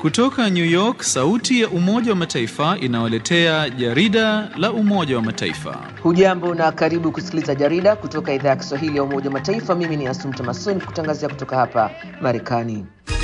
Kutoka New York, sauti ya Umoja wa Mataifa inawaletea jarida la Umoja wa Mataifa. Hujambo na karibu kusikiliza jarida kutoka idhaa ya Kiswahili ya Umoja wa Mataifa. Mimi ni Asumta Masoni kutangazia kutoka hapa Marekani.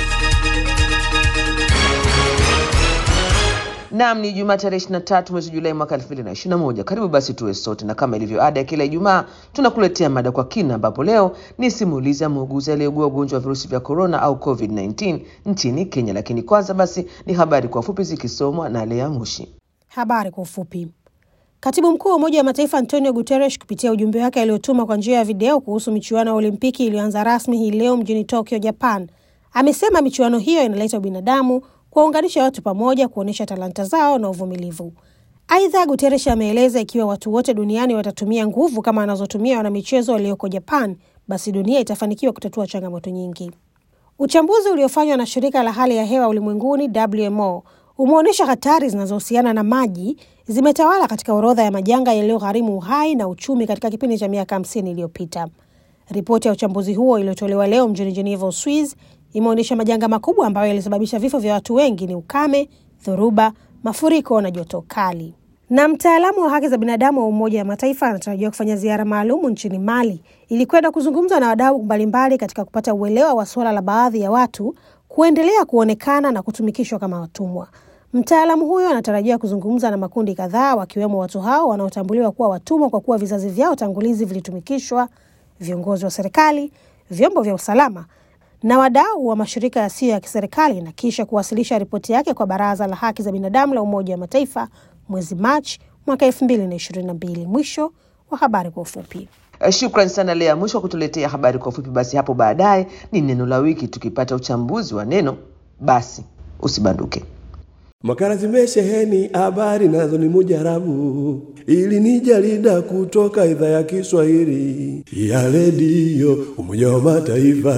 Naam, ni Jumaa tarehe 23 mwezi Julai mwaka 2021. Karibu basi tuwe sote, na kama ilivyo ada ya kila Ijumaa tunakuletea mada kwa kina, ambapo leo ni simulizi ya muuguzi aliyeugua ugonjwa wa virusi vya korona au COVID-19 nchini Kenya. Lakini kwanza basi ni habari kwa ufupi zikisomwa na Lea Mushi. Habari kwa ufupi. Katibu mkuu wa Umoja wa Mataifa Antonio Guterres kupitia ujumbe wake aliotuma kwa njia ya video kuhusu michuano ya Olimpiki iliyoanza rasmi hii leo mjini Tokyo, Japan, amesema michuano hiyo inaleta ubinadamu kuwaunganisha watu pamoja, kuonyesha talanta zao na uvumilivu. Aidha, Guterres ameeleza ikiwa watu wote duniani watatumia nguvu kama anazotumia wanamichezo walioko Japan, basi dunia itafanikiwa kutatua changamoto nyingi. Uchambuzi uliofanywa na shirika la hali ya hewa ulimwenguni WMO umeonyesha hatari zinazohusiana na maji zimetawala katika orodha ya majanga yaliyogharimu uhai na uchumi katika kipindi cha miaka 50 iliyopita. Ripoti ya uchambuzi huo iliyotolewa leo mjini Geneva, Uswiz, imeonyesha majanga makubwa ambayo yalisababisha vifo vya watu wengi ni ukame, dhoruba, mafuriko na joto kali. Na mtaalamu wa haki za binadamu wa Umoja wa Mataifa anatarajiwa kufanya ziara maalumu nchini Mali ili kwenda kuzungumza na wadau mbalimbali katika kupata uelewa wa suala la baadhi ya watu kuendelea kuonekana na kutumikishwa kama watumwa. Mtaalamu huyo anatarajiwa kuzungumza na makundi kadhaa, wakiwemo watu hao wanaotambuliwa kuwa watumwa kwa kuwa vizazi vyao tangulizi vilitumikishwa, viongozi wa serikali, vyombo vya usalama na wadau wa mashirika yasiyo ya kiserikali na kisha kuwasilisha ripoti yake kwa Baraza la Haki za Binadamu la Umoja wa Mataifa mwezi Machi mwaka elfu mbili na ishirini na mbili. Mwisho wa habari kwa ufupi. Shukran sana Lea Mwisho wa kutuletea habari kwa ufupi. Basi hapo baadaye ni neno la wiki, tukipata uchambuzi wa neno. Basi usibanduke. Makala zimesheheni habari nazo ni mujarabu, ili ni jarida kutoka idhaa ya Kiswahili ya redio Umoja wa Mataifa.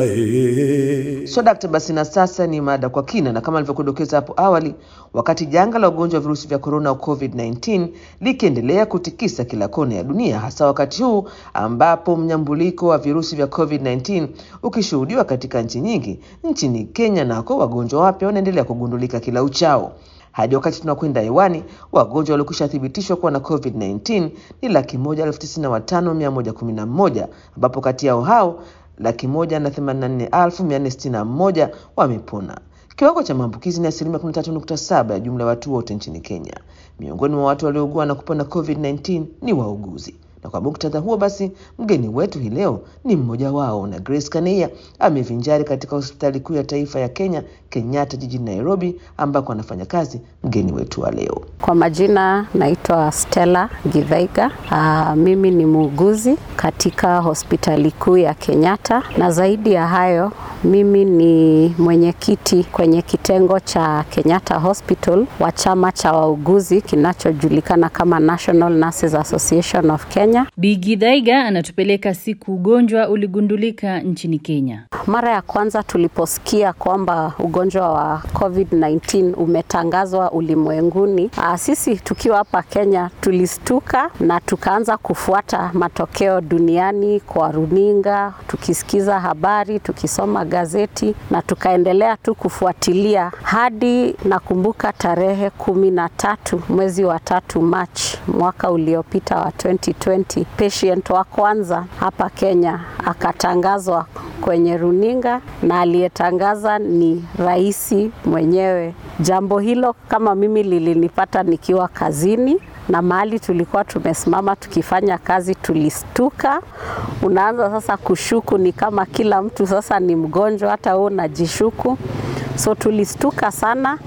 Ee. So dakta, basi na sasa ni mada kwa kina, na kama alivyokudokeza hapo awali, wakati janga la ugonjwa wa virusi vya korona au COVID-19 likiendelea kutikisa kila kona ya dunia, hasa wakati huu ambapo mnyambuliko wa virusi vya COVID-19 ukishuhudiwa katika nchi nyingi, nchini Kenya nako wagonjwa wapya wanaendelea kugundulika kila uchao. Hadi wakati tunakwenda hewani, wagonjwa waliokwisha thibitishwa kuwa na COVID-19 ni laki moja elfu tisini na watano mia moja kumi na moja ambapo kati yao hao laki moja na themanini na nne elfu mia nne sitini na moja wamepona. Kiwango cha maambukizi ni asilimia 13.7 ya jumla ya watu wote nchini Kenya. Miongoni mwa watu waliougua na kupona COVID-19 ni wauguzi na kwa muktadha huo basi, mgeni wetu hii leo ni mmoja wao, na Grace Kaneia amevinjari katika hospitali kuu ya taifa ya Kenya, Kenyatta jijini Nairobi, ambako anafanya kazi. Mgeni wetu wa leo kwa majina naitwa Stella Githaiga. Uh, mimi ni muuguzi katika hospitali kuu ya Kenyatta, na zaidi ya hayo mimi ni mwenyekiti kwenye kitengo cha Kenyatta Hospital wa chama cha wauguzi kinachojulikana kama National Nurses Association of Kenya. Bi Githaiga anatupeleka siku ugonjwa uligundulika nchini Kenya. Mara ya kwanza tuliposikia kwamba ugonjwa wa COVID-19 umetangazwa ulimwenguni, sisi tukiwa hapa Kenya tulistuka na tukaanza kufuata matokeo duniani kwa runinga, tukisikiza habari, tukisoma gazeti na tukaendelea tu kufuatilia hadi nakumbuka tarehe kumi na tatu mwezi wa tatu Machi mwaka uliopita wa 2020, patient wa kwanza hapa Kenya akatangazwa kwenye runinga na aliyetangaza ni rais mwenyewe. Jambo hilo kama mimi lilinipata nikiwa kazini na mahali tulikuwa tumesimama tukifanya kazi, tulistuka. Unaanza sasa kushuku, ni kama kila mtu sasa ni mgonjwa, hata wewe unajishuku. So tulistuka sana,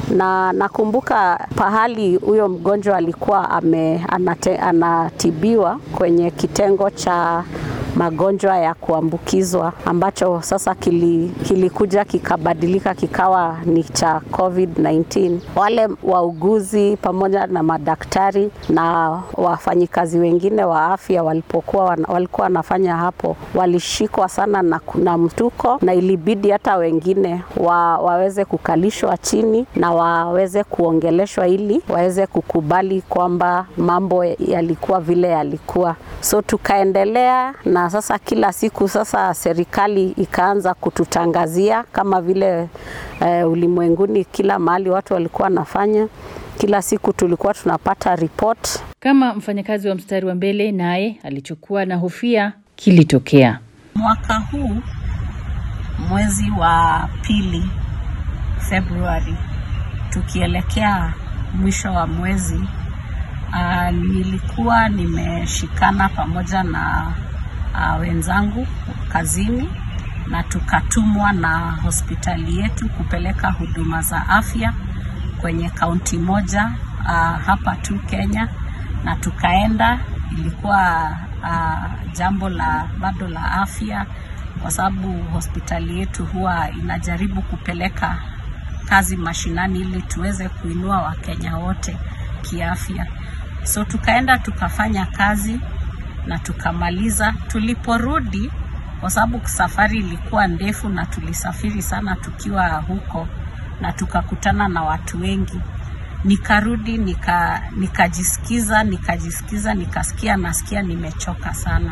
na nakumbuka pahali huyo mgonjwa alikuwa ame, anate, anatibiwa kwenye kitengo cha magonjwa ya kuambukizwa ambacho sasa kilikuja kili kikabadilika kikawa ni cha COVID-19. Wale wauguzi pamoja na madaktari na wafanyikazi wengine wa afya walipokuwa walikuwa wanafanya hapo, walishikwa sana na, na mtuko na ilibidi hata wengine wa, waweze kukalishwa chini na waweze kuongeleshwa ili waweze kukubali kwamba mambo yalikuwa vile yalikuwa. So tukaendelea na na sasa kila siku sasa serikali ikaanza kututangazia kama vile eh, ulimwenguni kila mahali watu walikuwa wanafanya. Kila siku tulikuwa tunapata report. Kama mfanyakazi wa mstari wa mbele, naye alichokuwa na hofia kilitokea. Mwaka huu mwezi wa pili Februari, tukielekea mwisho wa mwezi uh, nilikuwa nimeshikana pamoja na uh, wenzangu kazini na tukatumwa na hospitali yetu kupeleka huduma za afya kwenye kaunti moja uh, hapa tu Kenya, na tukaenda. Ilikuwa uh, jambo la bado la afya, kwa sababu hospitali yetu huwa inajaribu kupeleka kazi mashinani ili tuweze kuinua Wakenya wote kiafya. So tukaenda tukafanya kazi na tukamaliza. Tuliporudi, kwa sababu safari ilikuwa ndefu na tulisafiri sana tukiwa huko na tukakutana na watu wengi, nikarudi nika nikajisikiza nikajisikiza nikasikia nasikia nimechoka sana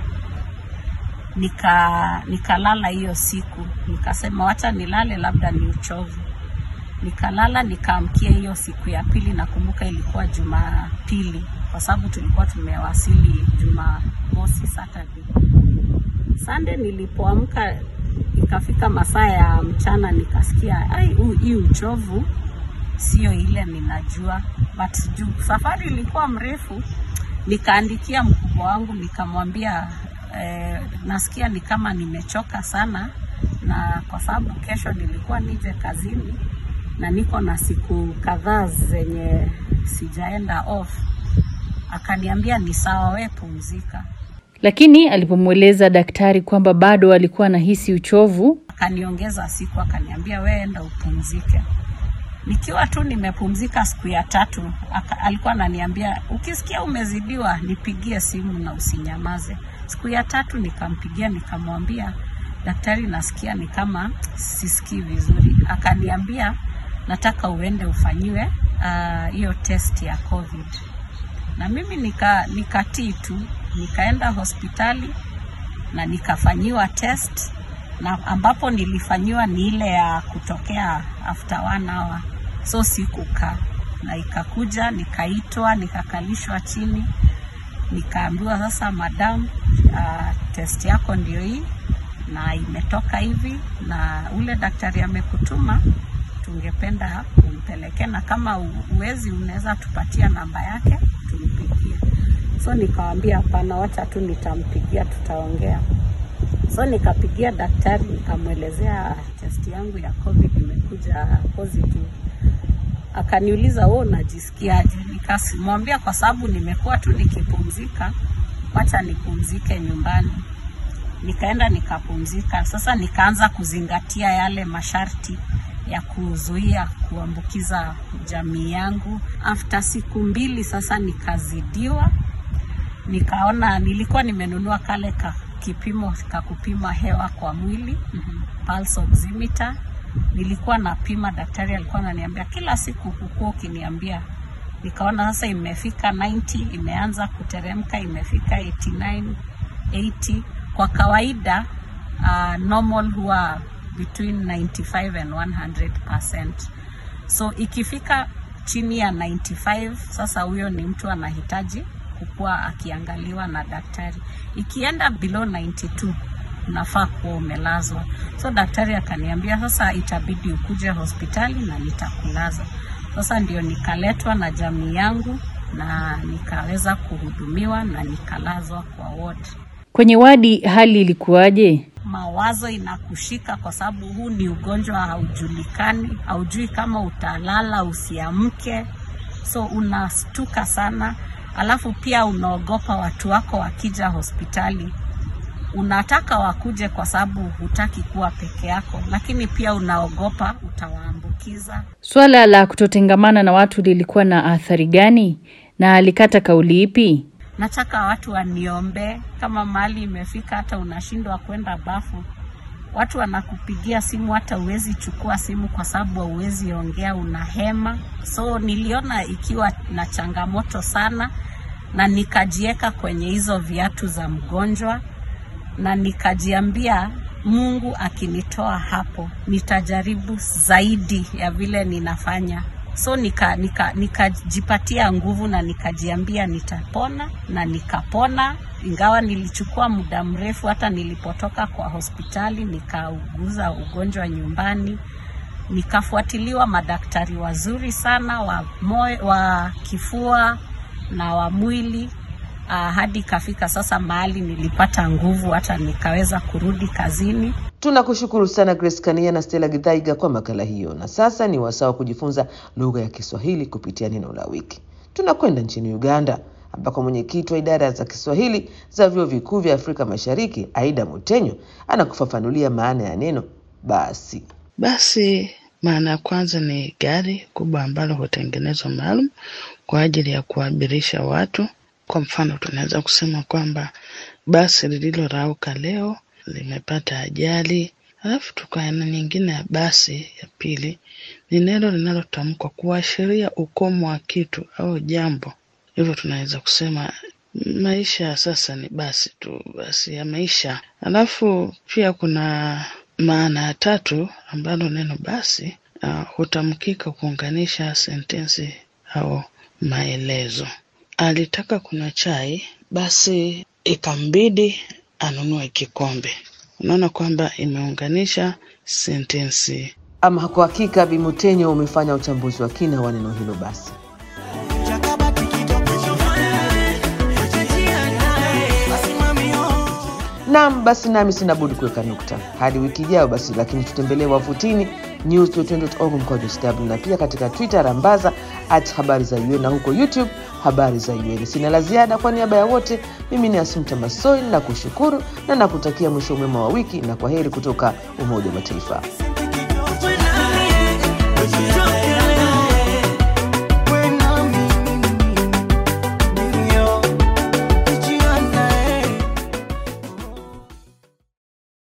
nika nikalala hiyo siku, nikasema wacha nilale, labda ni uchovu. Nikalala nikaamkia hiyo siku ya pili, nakumbuka ilikuwa Jumapili kwa sababu tulikuwa tumewasili Jumamosi, Saturday. Sunday nilipoamka ikafika masaa ya mchana, nikasikia ai, hii uchovu sio ile ninajua, but juu safari ilikuwa mrefu, nikaandikia mkubwa wangu nikamwambia eh, nasikia ni kama nimechoka sana, na kwa sababu kesho nilikuwa nije kazini na niko na siku kadhaa zenye sijaenda off. Akaniambia ni sawa, we pumzika. Lakini alipomweleza daktari kwamba bado alikuwa anahisi uchovu, Akaniongeza siku, akaniambia we enda upumzike. Nikiwa tu nimepumzika siku ya tatu, aka, alikuwa ananiambia ukisikia umezidiwa nipigie simu na usinyamaze. Siku ya tatu nikampigia, nikamwambia daktari, nasikia ni kama sisikii vizuri. Akaniambia nataka uende ufanyiwe hiyo uh, test ya COVID. Na mimi nika nikatii tu, nikaenda hospitali na nikafanyiwa test na ambapo nilifanyiwa ni ile ya kutokea after one hour, so sikukaa na ikakuja, nikaitwa, nikakalishwa chini, nikaambiwa sasa, madam, uh, test yako ndio hii na imetoka hivi, na ule daktari amekutuma, tungependa umpeleke, na kama uwezi, unaweza tupatia namba yake tumpigie. So nikawambia hapana, wacha tu nitampigia, tutaongea. So nikapigia daktari nikamwelezea test yangu ya COVID imekuja positive. Akaniuliza wewe unajisikiaje? Nikamwambia kwa sababu nimekuwa tu nikipumzika, wacha nipumzike nyumbani. Nikaenda nikapumzika. Sasa nikaanza kuzingatia yale masharti ya kuzuia kuambukiza jamii yangu. After siku mbili sasa nikazidiwa, nikaona nilikuwa nimenunua kale ka kipimo ka kupima hewa kwa mwili mm -hmm. pulse oximeter. Nilikuwa napima, daktari alikuwa ananiambia kila siku, hukuwa ukiniambia. Nikaona sasa imefika 90, imeanza kuteremka, imefika 89, 80. Kwa kawaida uh, normal huwa between 95 and 100%. So ikifika chini ya 95, sasa huyo ni mtu anahitaji kukuwa akiangaliwa na daktari. Ikienda below 92 unafaa kuwa umelazwa. So daktari akaniambia sasa itabidi ukuje hospitali na nitakulaza. Sasa ndio nikaletwa na jamii yangu na nikaweza kuhudumiwa na nikalazwa kwa ward. kwenye wadi hali ilikuwaje? Mawazo inakushika kwa sababu huu ni ugonjwa haujulikani, haujui kama utalala usiamke, so unastuka sana alafu pia unaogopa watu wako wakija hospitali, unataka wakuje kwa sababu hutaki kuwa peke yako, lakini pia unaogopa utawaambukiza. Swala la kutotengamana na watu lilikuwa na athari gani, na alikata kauli ipi? Nataka watu waniombee, kama mahali imefika hata unashindwa kwenda bafu, watu wanakupigia simu, hata uwezi chukua simu kwa sababu hauwezi ongea, unahema. So niliona ikiwa na changamoto sana, na nikajieka kwenye hizo viatu za mgonjwa na nikajiambia Mungu akinitoa hapo nitajaribu zaidi ya vile ninafanya. So nika nikajipatia nika nguvu na nikajiambia nitapona na nikapona, ingawa nilichukua muda mrefu. Hata nilipotoka kwa hospitali nikauguza ugonjwa nyumbani, nikafuatiliwa madaktari wazuri sana wa moyo, wa kifua na wa mwili uh, hadi ikafika sasa mahali nilipata nguvu hata nikaweza kurudi kazini. Tunakushukuru sana Grace Kania na Stella Githaiga kwa makala hiyo, na sasa ni wasaa wa kujifunza lugha ya Kiswahili kupitia neno la wiki. Tunakwenda nchini Uganda ambako mwenyekiti wa idara za Kiswahili za vyuo vikuu vya Afrika Mashariki Aida Mutenyo anakufafanulia maana ya neno basi. Basi maana ya kwanza ni gari kubwa ambalo hutengenezwa maalum kwa ajili ya kuabirisha watu. Kwa mfano, tunaweza kusema kwamba basi lililorauka leo limepata ajali. Alafu tukaana nyingine ya basi ya pili ni neno linalotamkwa kuashiria ukomo wa kitu au jambo. Hivyo tunaweza kusema maisha ya sasa ni basi tu, basi ya maisha. Alafu pia kuna maana ya tatu ambalo neno basi uh, hutamkika kuunganisha sentensi au maelezo. Alitaka kunywa chai, basi ikambidi anunue kikombe. Unaona kwamba imeunganisha sentensi. Ama kwa hakika, Bimutenyo umefanya uchambuzi wa kina wa neno hilo basi. Naam, basi nami sina budi kuweka nukta hadi wiki ijayo basi, lakini tutembelee wavutini news.org mkwaju sw na pia katika Twitter rambaza at habari za UN na huko YouTube habari za UN. Sina la ziada. Kwa niaba ya wote, mimi ni Asumta Masoi na kushukuru na nakutakia mwisho mwema wa wiki na kwa heri kutoka Umoja wa Mataifa.